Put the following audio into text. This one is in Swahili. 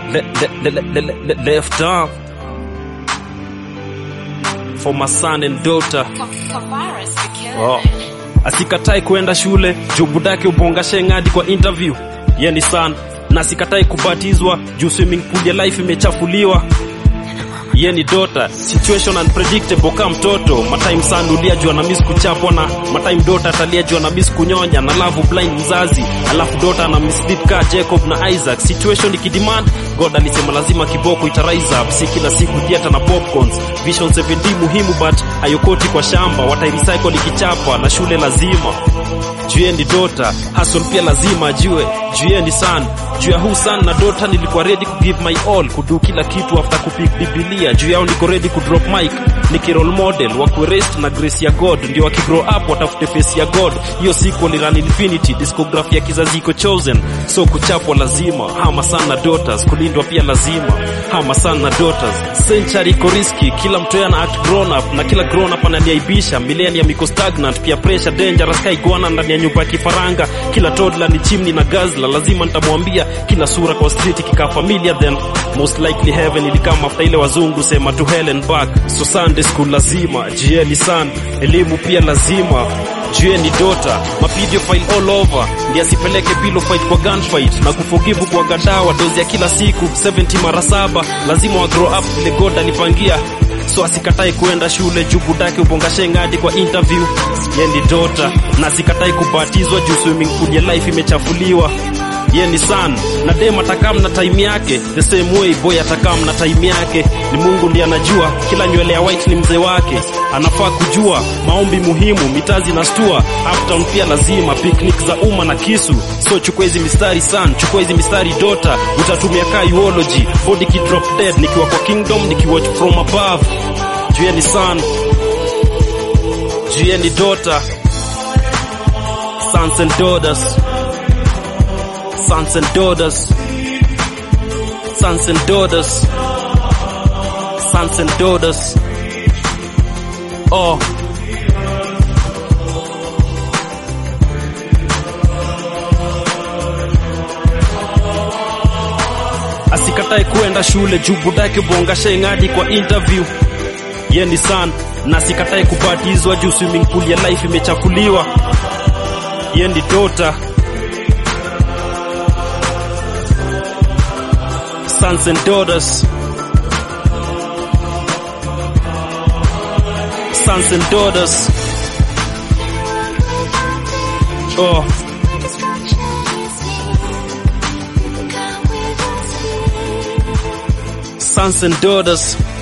le, le, le, le, le, le, left arm for my son and daughter oh. asikatai kwenda shule juu budake ubonga shengadi kwa interview ye ni sana na asikatai kubatizwa juu swimming pool ya life imechafuliwa ye ni dota situation unpredictable kama mtoto matime sana ulia jua na miss kuchapwa na matime dota atalia jua na miss kunyonya na love blind mzazi alafu dota na mislead ka Jacob na Isaac situation ikidemand God alisema lazima kiboko ita rise up si kila siku theater na popcorns vision 7D muhimu but hayokoti kwa shamba watai recycle ikichapa na shule lazima juu ni dota hustle pia lazima ajue juu ni son juu ya huu son na dota nilikuwa ready ku give my all kudu kila kitu after kupick biblia juu yao niko ready ku drop mic niki role model wa kurest na grace ya god ndio wakigrow up watafute face ya god hiyo sequel run infinity discography ya kizazi iko chosen so kuchapwa lazima hama sana daughters kulindwa pia lazima hama sana daughters century iko risky kila mtu ana act grown up na kila grown up ananiaibisha millennium iko stagnant pia pressure dangerous kai iguana ndani ya nyumba ya kifaranga kila toddler ni chimney na gazla lazima nitamwambia kila sura kwa street ikikaa familia then most likely heaven ilikama after ile wazungu sema to hell and back so sunday school lazima jieni san elimu pia lazima jueni dota mapidio file all over ndi asipeleke bilo fight kwa gunfight na kuforgive kwa gadawa dozi ya kila siku 70 mara saba lazima wa grow up vile god alipangia so asikatai kuenda shule juu budake ubongashe ngadi kwa interview ye ni dota na asikatai kubatizwa juu swimming pool ya life imechafuliwa ye ni san na dem atakam na time yake the same way boy atakam na time yake ni mungu ndiye anajua kila nywele ya white ni mzee wake anafaa kujua maombi muhimu mitazi na stua uptown pia lazima picnic za umma na kisu so chukua hizi mistari san chukua hizi mistari dota utatumia ka eulogy body kidrop dead nikiwa kwa kingdom nikiwatch from above juu ni san juu ni daughter sons and daughters sons and daughters sons and daughters sons and daughters oh asikatae kuenda shule juu budake bongasha ingadi kwa interview ye ni san na asikatae kubatizwa juu swimming pool ya life imechafuliwa ye ni dota sons and daughters sons and daughters oh sons and daughters